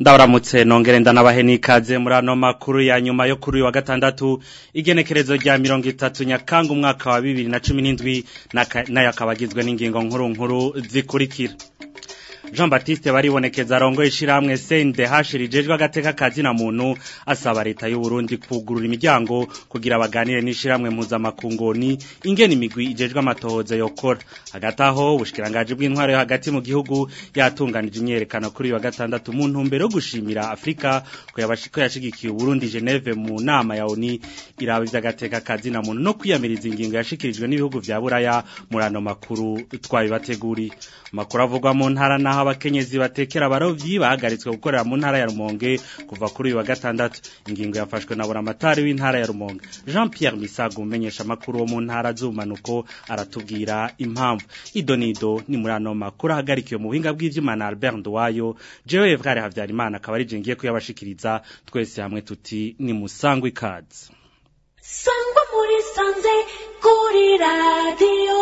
ndabaramutse nongere ndanabahe n'ikaze muri ano makuru ya nyuma yo kuri uyu wa gatandatu igenekerezo rya mirongo itatu nyakanga umwaka wa bibiri na cumi n'indwi nayo akaba agizwe n'ingingo nkuru nkuru zikurikira jean batiste baribonekeza arongoye ishyirahamwe sende hashirijejwe agateka kazina muntu asaba leta y'u Burundi kugurura imiryango kugira baganire n'ishyirahamwe mpuzamakungoni ingena imigwi ijejwe amatohoza yokora hagati aho ubushikiranganje bw'intwaro yo hagati mu gihugu yatunganije imyerekano kuri uyu wa gatandatu mu ntumbero yo gushimira afurika ko yashigikiye uburundi geneve mu nama ya oni iraba iby'agateka kazina muntu no kwiyamiriza ingingo yashikirijwe n'ibihugu vya buraya muri ano makuru twabibateguriye amakuru avugwa mu ntara naho abakenyezi batekera abarovyi bahagaritswe gukorera mu ntara ya Rumonge kuva kuri uyu wa gatandatu ingingo yafashwe na buramatari w'intara ya Rumonge Jean Pierre Misago umenyesha amakuru wo mu ntara z'umanuko aratubwira impamvu idonido ni muri ano makuru ahagarikiwe mu buhinga bw'ivyuma na Albert Ndwayo jewe Evgare Havyarimana akaba ari jengiye kuyabashikiriza twese hamwe tuti ni musangwe ikaze sangwa muri sanze kuri radio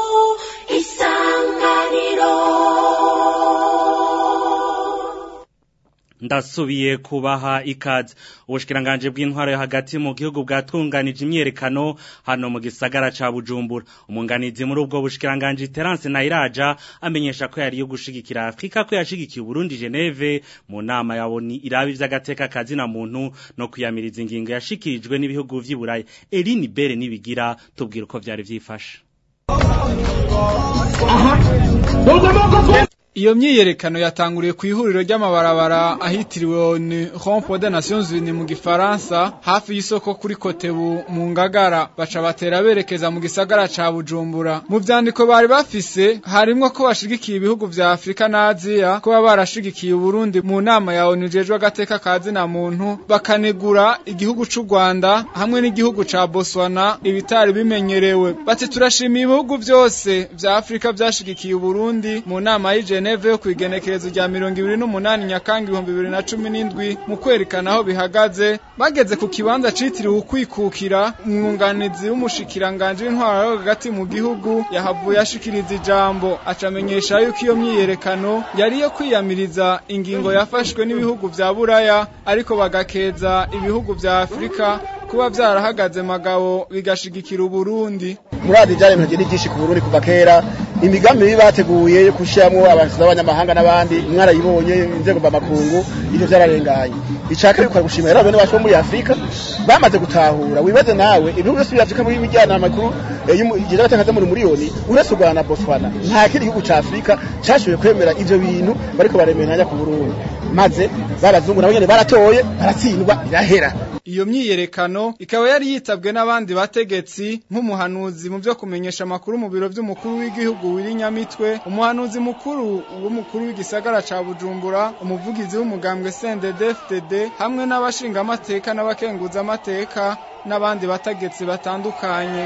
isanganiro ndasubiye kubaha ikaze ubushikiranganje bw'intwaro yo hagati mu gihugu bwatunganije imyerekano hano mu gisagara ca Bujumbura umunganizi muri ubwo bushikiranganje Terence Nairaja amenyesha ko yari yo gushigikira Afrika ko yashigikiye Burundi Geneve mu nama yaboni irabi vy'agateka kazina muntu no kuyamiriza ingingo yashikirijwe n'ibihugu vy'Iburayi Eline Bere nibigira tubwira uko vyari vyifashe Iyo myiyerekano yatanguriye ku ihuriro ry'amabarabara ahitiriwe ni Rond-Point des Nations Unies mu Gifaransa hafi y'isoko kuri Kotebu mu Ngagara baca batera berekeza mu gisagara ca Bujumbura mu vyandiko bari bafise harimwo ko bashigikiye ibihugu vya Afrika na Aziya ko barashigikiye Burundi mu nama ya ONU jejwe agateka kazi na muntu bakanegura igihugu c'u Rwanda hamwe n'igihugu ca Botswana ibitari bimenyerewe bati turashimiye ibihugu vyose vya Afrika vyashigikiye Burundi mu nama y'ije Geneve yo kwigenekerezo rya mirongo ibiri n'umunani Nyakanga ibihumbi bibiri na cumi n'indwi mu kwerekana aho bihagaze bageze ku kibanza citiriwe ukwikukira umwunganizi w'umushikiranganje w'intwaro yo hagati mu gihugu yahavuye ashikiriza ijambo acamenyesha yuko iyo myiyerekano yari iyo kwiyamiriza ingingo yafashwe n'ibihugu vya Buraya ariko bagakeza ibihugu vya Afrika kuba vyarahagaze magabo bigashigikira Uburundi muradi byaremejwe n'igishi ku Burundi kuva kera imigambi mibi bateguye yo kushiramwo abashyize abanyamahanga n'abandi mwarayibonye inzego mvamakungu ivyo vyararenganye icaka yuko gushimira rero bene bacu bo muri Afrika bamaze gutahura wibaze nawe ibihugu byose by'Afrika muri imijyana amakuru y'igera gatakaza muri miliyoni uretse u Rwanda na Botswana nta kindi gihugu ca Afrika cashoboye kwemera ivyo bintu bariko baremera ku Burundi maze babazungu nabo nyene baratoye baratsindwa birahera iyo myiyerekano ikaba yari yitabwe n'abandi bategetsi nk'umuhanuzi mu byo kumenyesha amakuru mu biro by'umukuru w'igihugu w'irinyamitwe umuhanuzi mukuru w'umukuru w'igisagara ca Bujumbura umuvugizi w'umugambwe CNDD-FDD hamwe n'abashingamateka n'abakenguzamateka n'abandi bategetsi batandukanye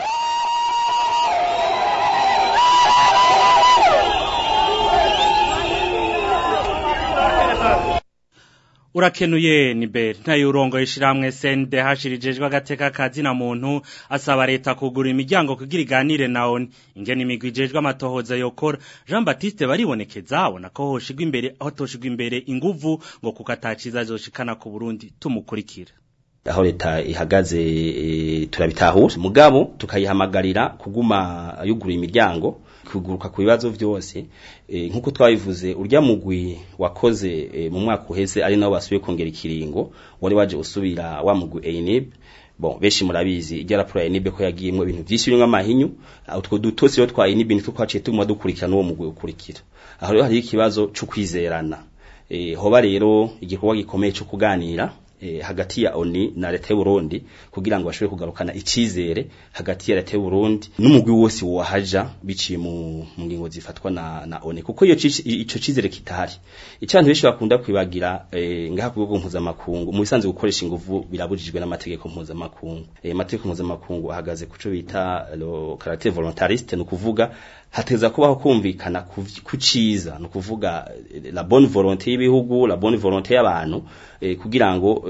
urakenuye ni beri ntayo urongo ishiramwe sende hashirijejwe agateka kazina muntu asaba leta kugura imiryango kugira iganire na oni ingene imigwi ijejwe amatohoza yokora Jean Baptiste baribonekeza abona ko hoshigwa imbere aho toshigwa imbere inguvu ngo kuko ataciza zoshikana ku Burundi tumukurikira aho leta ihagaze e, turabitahura mugabo tukayihamagarira kuguma yugura imiryango kuguruka ku bibazo vyose e, nkuko twabivuze urya mugwi wakoze e, mu mwaka uheze ari nawo basubiye kongera ikiringo wari waje usubira wa mugwi ENIB bon beshi murabizi ijya raporo ya ENIB ko yagiyemwe ibintu vyinshi birimwo amahinyu utwo dutose rero twa ENIB nitwo twaciye tuguma dukurikirana uwo mugwi ukurikira aho rero hari ikibazo cyo kwizerana e, hoba rero igikorwa gikomeye cyo kuganira eh, hagati ya ONI na leta y'u Burundi kugira ngo bashobore kugarukana icizere hagati ya leta y'u Burundi n'umugwi wose wahaja biciye mu ngingo zifatwa na na ONI kuko iyo ico cizere kitahari icantu benshi bakunda kwibagira eh, ngaha ku rwego mpuzamakungu mu bisanzwe gukoresha inguvu birabujijwe n'amategeko mpuzamakungu eh, amategeko mpuzamakungu ahagaze kuco bita lo caractère volontariste no kuvuga hateza kubaho kumvikana kuciza no kuvuga la bonne volonté y'ibihugu la bonne volonté y'abantu eh, kugira ngo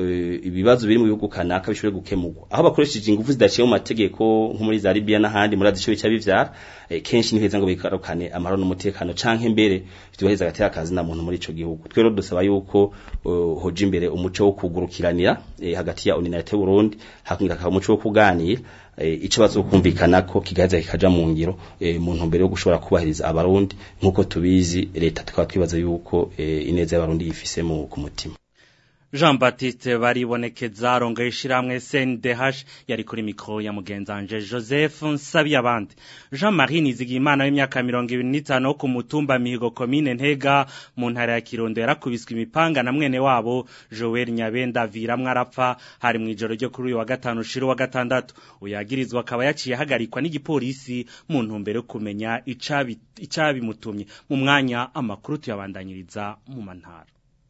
eh, ibibazo biri mu bihugu kanaka bishobore gukemurwa aho bakoresheje ingufu zidaciye mu mategeko nko muri za Libya n'ahandi muri adisho bica bivyara eh, kenshi niheza ngo bikarukane amahoro n'umutekano canke mbere vyuheza gatera akazi na muntu muri ico gihugu twero dusaba yuko uh, hoja imbere umuco wo kugurukiranira eh, hagati ya Uninete Burundi hakungira akaba umuco wo kuganira eh, ico bazokumvikana ko kigaheza kikaja mu ngiro eh, mu ntumbero yo gushobora kubahiriza abarundi nkuko tubizi leta tukaba twibaza yuko eh, ineza y'abarundi yifise mu ku mutima Jean Baptiste baribonekeza arongoye ishiramwe CNDH yari kuri mikro ya mugenzanje Joseph Nsabiyabandi Jean Marie Nizigimana w'imyaka 25 wo ku mutumba Mihigo commune Ntega mu ntara ya Kirundo yarakubiswe imipanga na mwene wabo Joel Nyabenda viramwe arapfa hari mu ijoro ryo kuri uyu wa gatanu shiro wa gatandatu uyagirizwa akaba yaciye hagarikwa n'igipolisi mu ntumbero yo kumenya icabi icabimutumye mu mwanya amakuru tuyabandanyiriza mu mantara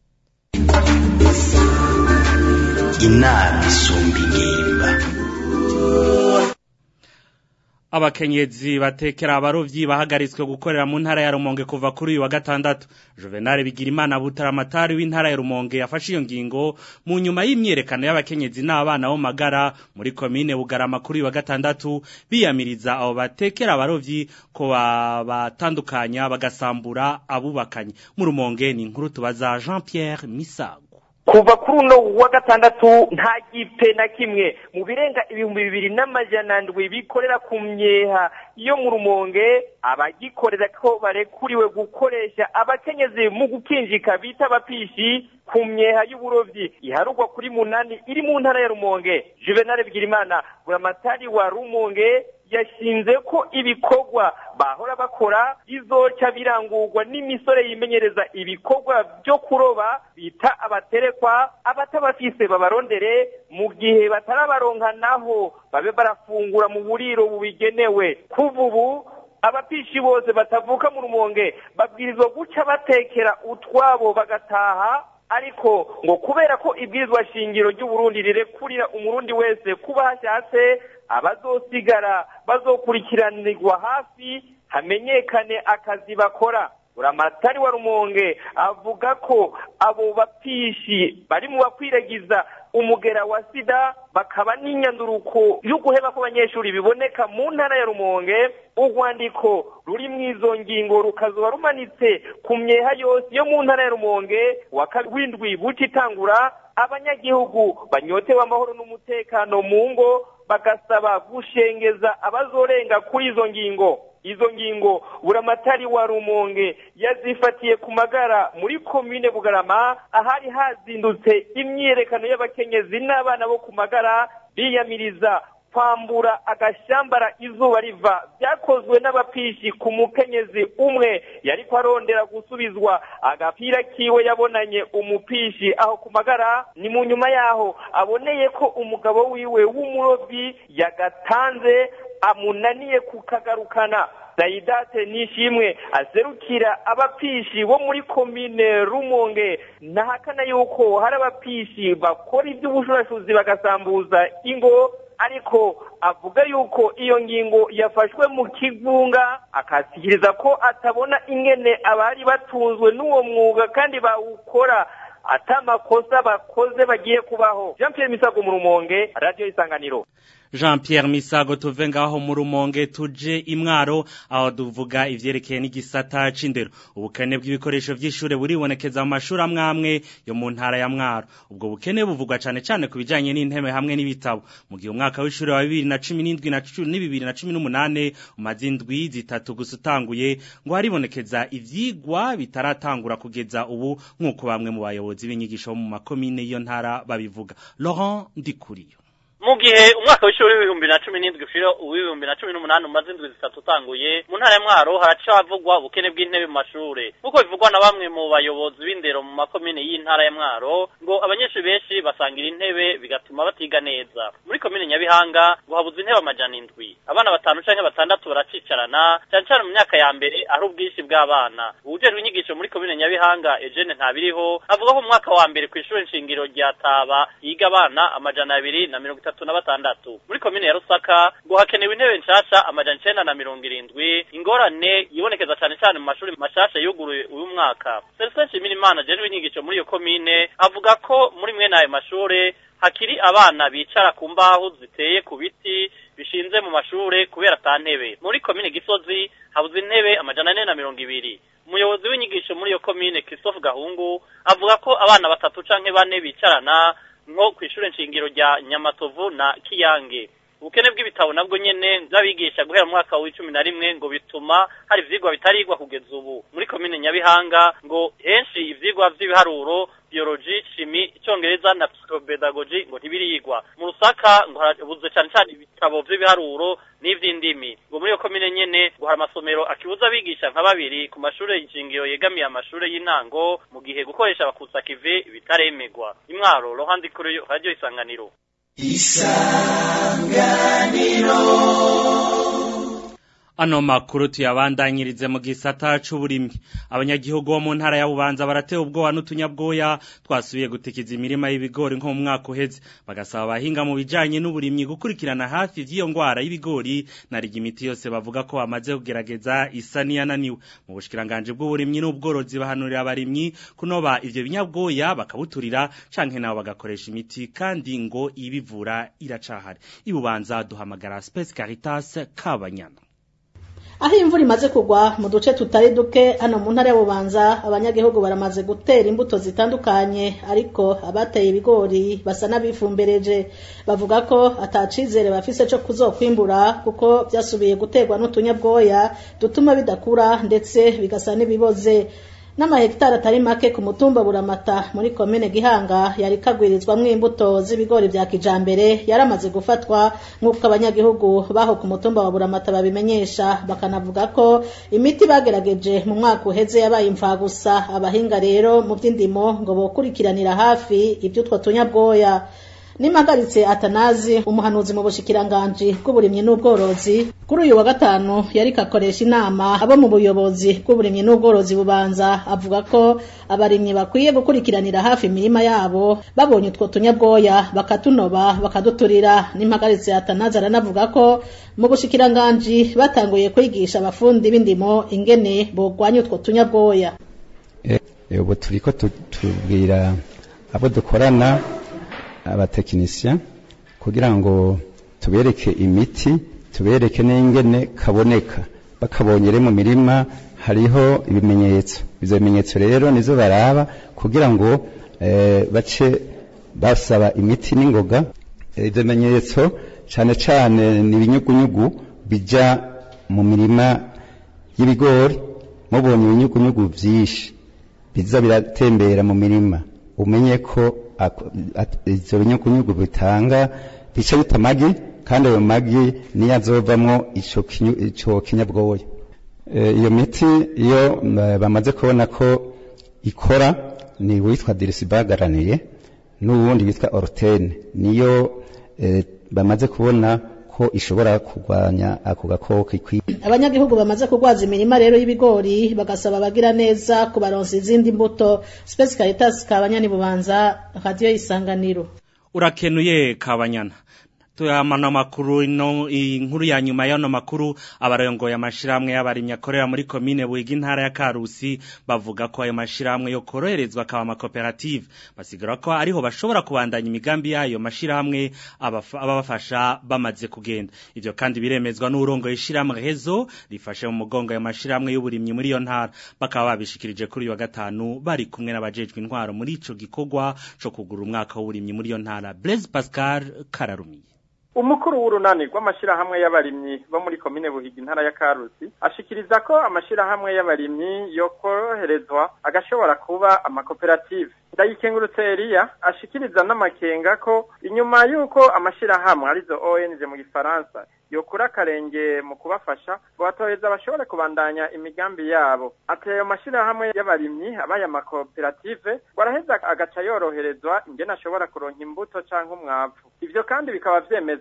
inama isumba ingimba Abakenyezi batekera abarovyi bahagaritswe gukorera mu ntara ya Rumonge kuva kuri uyu wa gatandatu. Juvenal Bigirimana Butaramatari w'intara ya Rumonge yafashe iyo ngingo mu nyuma y'imyerekano y'abakenyezi n'abana bo magara muri komine Bugarama kuri uyu wa gatandatu biyamiriza abo batekera abarovyi ko batandukanya bagasambura abubakanye. Mu Rumonge ni inkuru tubaza Jean-Pierre Misago. kuva kuri uno wa gatandatu nta gipe na kimwe mu birenga ibihumbi bibiri n'amajana ndwi bikorera ku myeha yo mu rumonge abagikorera ko barekuriwe gukoresha abakenyezi mu gukinjika bita abapishi ku myeha y'uburovyi iharugwa kuri munani iri mu ntara ya rumonge juvenal bigirimana buramatari wa rumonge yashinze ko ibikorwa bahora bakora bizoca birangurwa n'imisore yimenyereza ibikorwa byo kuroba bita abaterekwa abatabafise babarondere mu gihe batarabaronka naho babe barafungura mu buriro bubigenewe kuva ubu abapishi bose batavuka mu rumonge babwirizwa guca batekera utwabo bagataha ariko ngo kubera ko ibwirizwa shingiro ry'uburundi rirekurira umurundi wese kuba hashatse abazosigara bazokurikiranirwa hafi hamenyekane akazi bakora buramatari wa rumonge avuga ko abo bapishi bari mu bakwiragiza umugera wa sida bakaba n'inyanduruko yo guheba kw'abanyeshuri biboneka mu ntara ya rumonge urwandiko ruri mu izo ngingo rukazoba rumanitse ku myeha yose yo mu ntara ya rumonge wa windwi buca itangura abanyagihugu banyotewe amahoro n'umutekano mu ngo bagasaba gushengeza abazorenga kuri izo ngingo izo ngingo buramatari wa rumonge yazifatiye ku magara muri komine bugarama ahari hazindutse imyiyerekano y'abakenyezi n'abana bo ku magara biyamiriza kwambura agashambara izuba riva byakozwe n'abapishi ku mukenyezi umwe yariko arondera gusubizwa agapira kiwe yabonanye umupishi aho ku magara ni mu nyuma yaho aboneye ko umugabo wiwe w'umurobyi yagatanze amunaniye kukagarukana Saidate nishimwe aserukira abapishi bo muri komine Rumonge nahakana yuko hari abapishi bakora iby'ubushurashuzi bagasambuza ingo ariko avuga yuko iyo ngingo yafashwe mu kivunga akasikiriza ko atabona ingene abari batunzwe n'uwo mwuga kandi bawukora atamakosa bakoze bagiye kubaho Jean Pierre Misago mu Rumonge Radio Isanganiro Jean Pierre Misago tuve ngaho mu rumonge tuje imwaro aho duvuga ivyerekeye n'igisata c'indero ubukene bw'ibikoresho vy'ishure buribonekeza mu mashuri amwamwe yo mu ntara ya mwaro ubwo bukene buvugwa cane cane ku bijanye n'intebe hamwe n'ibitabo mu gihe umwaka w'ishure wa 2017 na 2018 umaze indwi zitatu gusa utanguye ngo haribonekeza ivyigwa bitaratangura kugeza ubu nk'uko bamwe mu bayobozi b'inyigisho mu makomine iyo ntara babivuga Laurent Ndikuriyo mu gihe umwaka w'ishuri w'ibihumbi na cumi n'indwi ushira uw'ibihumbi na cumi n'umunani umaze indwi zitatu utanguye mu ntara ya mwaro haraca havugwa ubukene bw'intebe mu mashure nk'uko bivugwa na bamwe mu bayobozi b'indero mu makomine y'intara ya mwaro ngo abanyeshuri benshi basangira intebe bigatuma batiga neza muri komine nyabihanga ngo habuze intebe amajana indwi abana batanu canke batandatu baracicarana cane cane mu myaka ya mbere ari ubwinshi bw'abana uwujejwe inyigisho muri komine nyabihanga Eugene Ntabiriho avuga ko mu mwaka wa mbere kw'ishure nshingiro rya Taba yiga abana amajana abiri na mirongo itatu itatu na batandatu muri komine ya rusaka ngo hakenewe intebe nshasha amajana icenda na mirongo irindwi ingorane yibonekeza cane cane mu mashuri mashasha yuguruye uyu mwaka Celestin Nshimirimana ajejwe inyigisho muri iyo komine avuga ko muri mwene ayo mashure hakiri abana bicara ku mbaho ziteye ku biti bishinze mu mashure kubera ata ntebe muri komine gisozi habuze intebe amajana ane na mirongo ibiri umuyobozi w'inyigisho muri iyo komine Christophe Gahungu avuga ko abana batatu canke bane bicarana nko kw'ishure nshingiro rya Nyamatovu na Kiyange ubukene bw'ibitabo nabwo nyene vy'abigisha guhera mu mwaka w'icumi na rimwe ngo bituma hari ivyigwa bitarigwa kugeza ubu muri komine Nyabihanga ngo henshi ivyigwa vy'ibiharuro biology chimie icongereza na psychopedagogy ngo ntibirigwa mu rusaka ngo harabuze cane cane ibitabo vy'ibiharuro n'ivy'indimi ngo muri iyo komine nyene ngo hari amasomero akibuza abigisha nka babiri ku mashure y'inshingiro yegamiye amashure y'intango mu gihe gukoresha abakutsa kive bitaremegwa imwaro rohandi kuri radio isanganiro Ano makuru tuyabandanyirize mu gisata c'uburimyi. Abanyagihugu bo mu ntara ya Bubanza baratewe ubwoba n'utunyabwoya twasubiye gutikiza imirima y'ibigori nko mu mwaka uheze. Bagasaba abahinga mu bijanye n'uburimyi gukurikirana hafi vy'iyo ngwara y'ibigori narigi imiti yose bavuga ko bamaze kugerageza isa niyananiwe. Mu bushikiranganje bw'uburimyi n'ubworozi bahanurira abarimyi kunoba ivyo binyabwoya bakabuturira canke nabo bagakoresha imiti kandi ngo ibivura iracahari. Ibubanza duhamagara Space Caritas Kabanyana. aho imvura imaze kugwa mu duce tutari duke hano mu ntara y'ububanza abanyagihugu baramaze gutera imbuto zitandukanye ariko abateye ibigori basa n'abifumbereje bavuga ko atacizere bafise cyo kuzokwimbura kuko byasubiye guterwa n'utunyabwoya dutuma bidakura ndetse bigasa n'ibiboze n'amahegitari atari make ku mutumba buramata muri komine gihanga yari kagwirizwamwo imbuto z'ibigori vya kijambere yaramaze gufatwa nk'uko abanyagihugu baho ku mutumba wa buramata babimenyesha bakanavuga ko imiti bagerageje mu mwaka uheze yabaye imfagusa abahinga rero mu vy'indimo ngo bokurikiranira hafi ivy'utwo tunyabwoya nimagaritse atanazi umuhanuzi mu bushikiranganji bw'uburimyi n'ubworozi kuri uyu wa gatanu yari kakoresha inama abo mu buyobozi bw'uburimyi n'ubworozi bubanza avuga ko abarimyi bakwiye gukurikiranira hafi imirima yabo babonye utwo tunyabwoya bakatunoba bakaduturira nimagaritse atanazi aranavuga ko mu bushikiranganji batanguye kwigisha abafundi b'indimo ingene bogwanya utwo tunyabwoya ubu turiko tubwira abo dukorana abatekinisiya kugira ngo tubereke imiti tubereke n'ingene kaboneka bakabonye rero mu mirima hariho ibimenyetso ibyo bimenyetso rero nizo baraba kugira ngo bace basaba imiti n'ingoga ibyo bimenyetso cyane cyane ni ibinyugunyugu bijya mu mirima y'ibigori mubonye ibinyugunyugu byinshi biza biratembera mu mirima umenye ko ibyo binyugunyugu bitanga bica bita amagi kandi ayo magi niyo azovamwo icyo kinyabwoya iyo miti iyo bamaze kubona ko ikora ni uwitwa dirisibagaraniye n'uwundi witwa orutene niyo bamaze kubona ko ishobora kurwanya ako gakoko ikwiye abanyagihugu bamaze kurwaza imirima rero y'ibigori bagasaba abagira neza kubaronsa izindi mbuto Space Caritas kabanyani bubanza radio isanganiro urakenuye kabanyana tuyamana makuru ino inkuru ya nyuma y'ano makuru abarongoye amashiramwe y'abarimyi akorera muri komine Buhiga intara ya Karusi bavuga ko ayo mashiramwe yo koroherezwa akaba amakoperative basigura ko ariho bashobora kubandanya imigambi yayo mashiramwe ababafasha bamaze kugenda ivyo kandi biremezwa n'urongoye ishiramwe hezo rifashe mu mugongo ayo mashiramwe y'uburimyi muri iyo ntara bakaba babishikirije kuri uyu wa gatanu bari kumwe n'abajejwe intwaro muri ico gikorwa co kugura umwaka w'uburimyi muri iyo ntara Blaise Pascal Kararumiye umukuru w'urunani rw'amashyirahamwe y'abarimyi bo muri komine buhiga intara ya karusi ashikiriza ko amashyirahamwe y'abarimyi yo koroherezwa agashobora kuba amakoperative ndayikengurutse Elia ashikiriza n'amakenga ko inyuma y'uko amashyirahamwe arizo ONG mu gifaransa yokura akarenge mu kubafasha ngo batoheza bashobore kubandanya imigambi yabo ati ayo mashyirahamwe y'abarimyi abaye amakoperative baraheza agaca yoroherezwa ingene ashobora kuronka imbuto canke umwavu ivyo kandi bikaba vyemezwa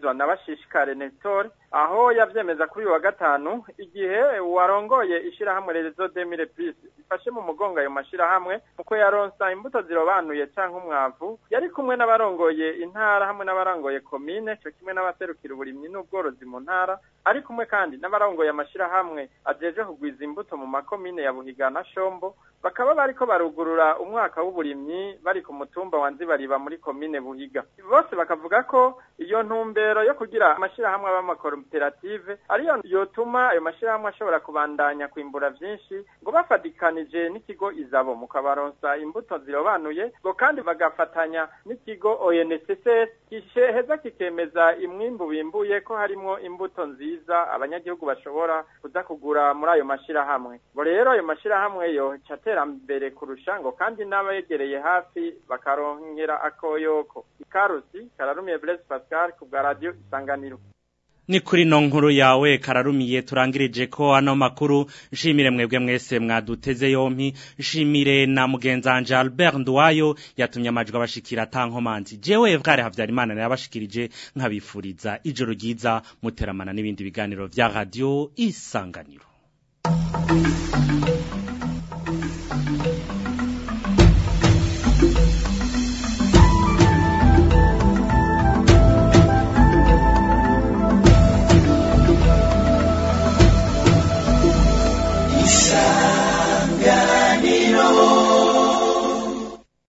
vyemezwa na bashishikare Nestor aho yavyemeza kuri uyu wa gatanu igihe warongoye ishirahamwe Rezo Demire Plus ifashe mu mugongo ayo mashirahamwe muko yaronsa imbuto zirobanuye canke umwavu yari kumwe n'abarongoye intara hamwe n'abarongoye komine cyo kimwe n'abaserukira uburimyi n'ubworozi mu ntara ari kumwe kandi n'abarongoye amashirahamwe ajeje kugwiza imbuto mu makomine ya Buhiga na Shombo bakaba bariko barugurura umwaka w'uburimyi bari ku mutumba wa Nzibariba muri komine Buhiga bose bakavuga ko iyo ntumbero yo kugira amashirahamwe b'amakoperative ariyo yotuma ayo mashirahamwe ashobora kubandanya kwimbura vyinshi ngo bafadikanije n'ikigo izabo mu kabaronsa imbuto zirobanuye ngo kandi bagafatanya n'ikigo ONSS kisheheza kikemeza imwimbu bimbuye ko harimwo imbuto nziza abanyagihugu bashobora kuza kugura muri ayo mashirahamwe ngo rero ayo mashirahamwe yo catera mbere kurusha ngo kandi n'abegereye hafi bakaronkera akoyoko ikarusi kararumiye Blaise Pascal ku bwa radio isanganiro ni kuri no nkuru yawe kararumiye turangirije ko ano makuru nshimire mwebwe mwese mwaduteze yompi nshimire na mugenzanje Albert Ndwayo yatumye amajwi abashikira tankomanzi jewe bware havyarimana yabashikirije nkabifuriza ijoro ryiza muteramana n'ibindi biganiro vya radio isanganiro